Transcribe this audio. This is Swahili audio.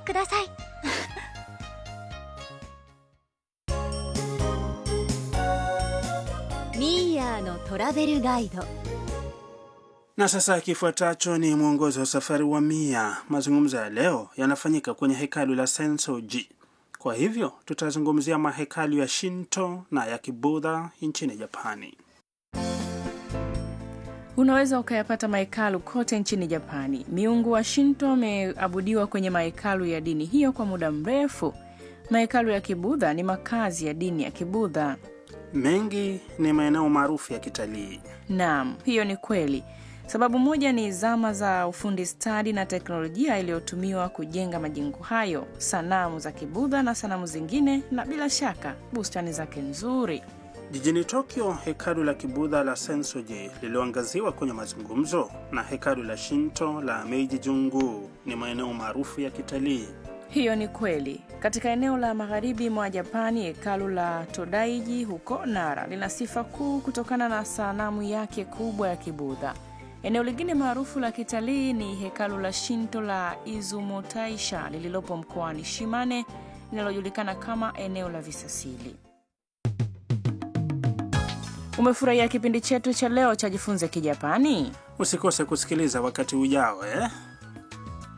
ください ミーヤーのトラベルガイド Na sasa kifuatacho ni mwongozo wa safari wa Mia. Mazungumzo ya leo yanafanyika kwenye hekalu la Sensoji. Kwa hivyo tutazungumzia mahekalu ya Shinto na ya Kibudha nchini Japani. Unaweza ukayapata mahekalu kote nchini Japani. Miungu wa Shinto wameabudiwa kwenye mahekalu ya dini hiyo kwa muda mrefu. Mahekalu ya Kibudha ni makazi ya dini ya Kibudha. Mengi ni maeneo maarufu ya kitalii. Naam, hiyo ni kweli. Sababu moja ni zama za ufundi stadi na teknolojia iliyotumiwa kujenga majengo hayo, sanamu za Kibudha na sanamu zingine, na bila shaka bustani zake nzuri. Jijini Tokyo, hekalu la Kibudha la Sensoji lililoangaziwa kwenye mazungumzo na hekalu la Shinto la Meiji Jungu ni maeneo maarufu ya kitalii. Hiyo ni kweli. Katika eneo la magharibi mwa Japani, hekalu la Todaiji huko Nara lina sifa kuu kutokana na sanamu yake kubwa ya Kibudha. Eneo lingine maarufu la kitalii ni hekalu la Shinto la Izumotaisha lililopo mkoani Shimane linalojulikana kama eneo la visasili. Umefurahia kipindi chetu cha leo cha Jifunze Kijapani? Usikose kusikiliza wakati ujao eh?